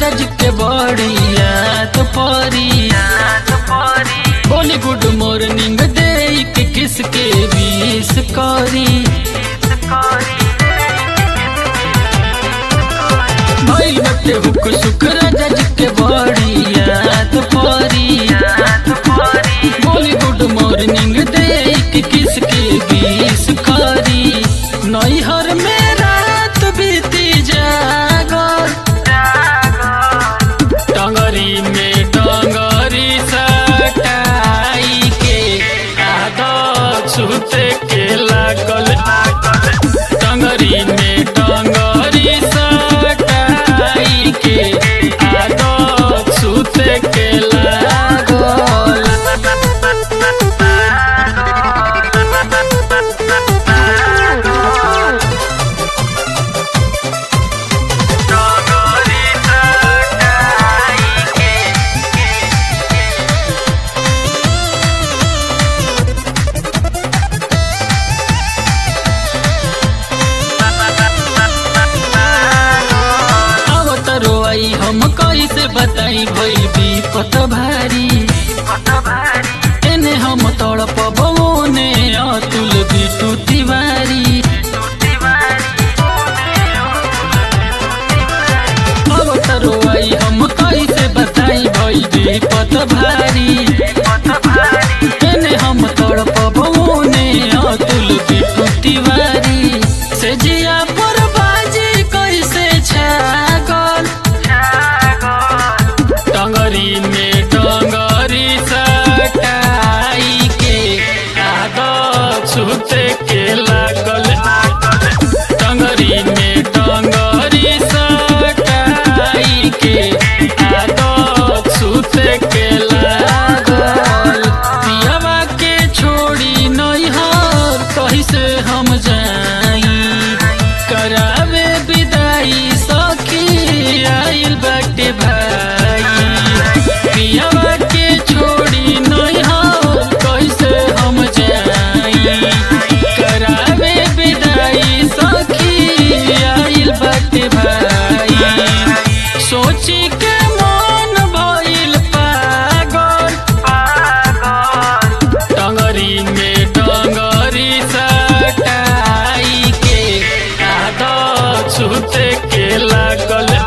जी के बड़िया तो परिया बोली गुड मॉर्निंग दे के किसके बीस करी भाई बटे हुक सुख राजा जी के बड़िया तो परिया बोली गुड मॉर्निंग दे के किसके बीस करी नैहर में रात बीती जागर टंगरी में टंगरी सटाई के आदत सुते के लागल टंगरी में टंगरी सटाई के आदत सुते के लागल अवतरो आई हम कैसे बताई भइल विपत भारी एने हम तड़प बने अतुल बिटू तिवारी अवतरो आई हम कैसे बताई भइल विपत भारी एने हम तड़प बने अतुल बिटू तिवारी से जिया पर बाजी कैसे छागल टंगरी में टंगरी सटाई के आदत सुते के लागल टंगरी में टंगरी सटाई के आदत सुते के लागल पियावा के छोड़ी नैहर कैसे हम जाई करावे विदाई सखी आइल बाटे भाई पियावा के छोड़ी नैहर कैसे हम जाई करावे विदाई सखी आइल बाटे भाई सोची के मन भइल पागल टंगरी में टंगरी सटाई के आदत सुते के लागल